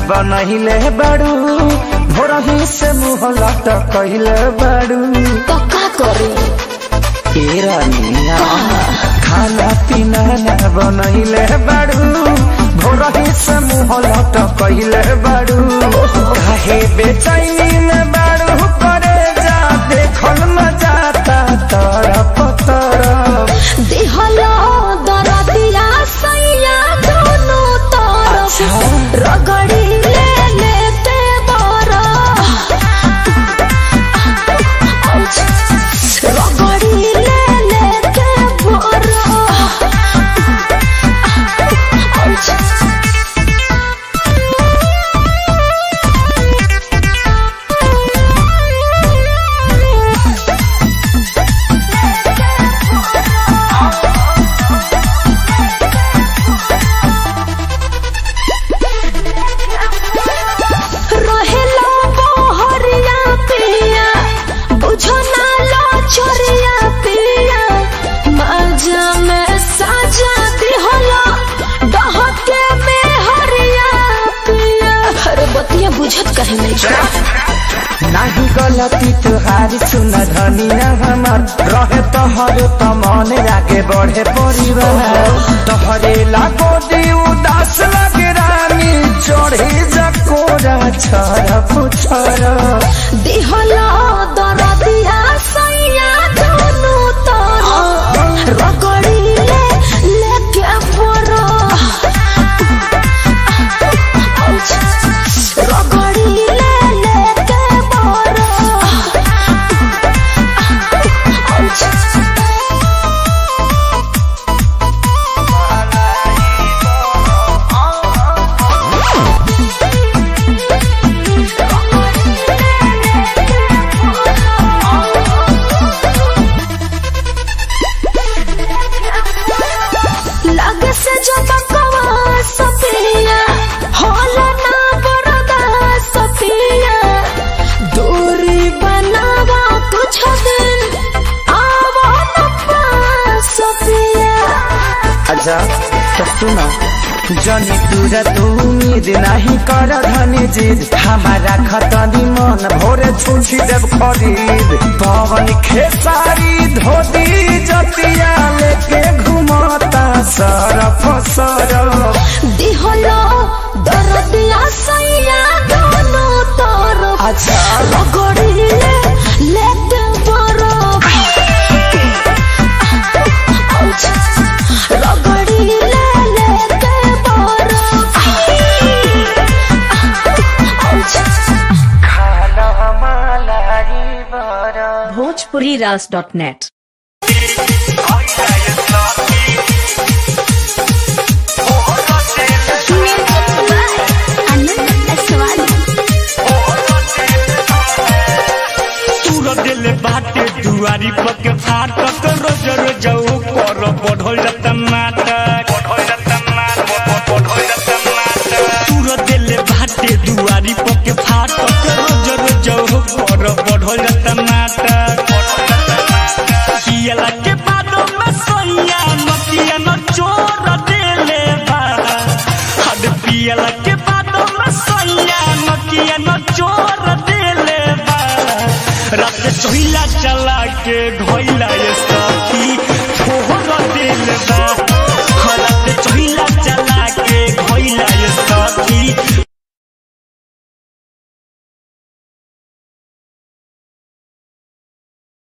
बनहिले बाड़ू भोरही से मुँह लट कहले बाड़ू तो का करी ए रानिया खाना पीना ना बनहिले बाड़ू भोरही से मुँह लट कहले बाड़ू काहे बेचैनी में बाड़ू करे जा देखल न जाता तरफ तरफ दिहलो दरदिया सैया दोनों तरफ रगड़ी ले लेते बरा रगड़ी ले लेते बरा रहेला बहरिया पिया बुझो ना लो छोरिया पिया मजा में साजा दिहला डहके में हरिया पिया अरे बतिया बुझत कहे नहीं छो नाही गलती तुहारी सुन धनिया हमार रहे तोहरे त मन आगे बढ़े परिवार तोहरे लागो दी उदास लगे रानी चढ़े जकोरा छर पुछर दिहला दरदिया सैया दोनों तरफ रगड़ी ले लेके बरा रगड़ी ले लेके बरा लगे से जो बकवा सफिया होला ना बरदा सफिया दूरी बनावा कुछ दिन आवा न पास सफिया अच्छा तो सुनो जनी तुरा तू उम्मीद नहीं कर धनी जिद हमारा खतनी मन भोरे छुछी देव खरीद पवन खेसारी धोती जतिया लेके घुमाता सरफ सरफ दिहलो दरदिया सैया दोनों तरफ अच्छा रगड़ी ले लेते बरफ रगड़ी ले लेते बरफ खाना मलाई बरा भोजपुरी रास डॉट नेट तूर दिल बाटे दुआरी पके फाटक रोज रोज ऊपर बढ़ल जाता नाटक तूर दिल बाटे दुआरी पके फाटक रोज रोज ऊपर बढ़ल जाता नाटक कियला के बादो में सैया नतिया न चोर देले बा हद पियला के बादो में सैया नतिया न चोर देले बा रात चोइला चला के ढोइला ये सखी छोड़ दिल बा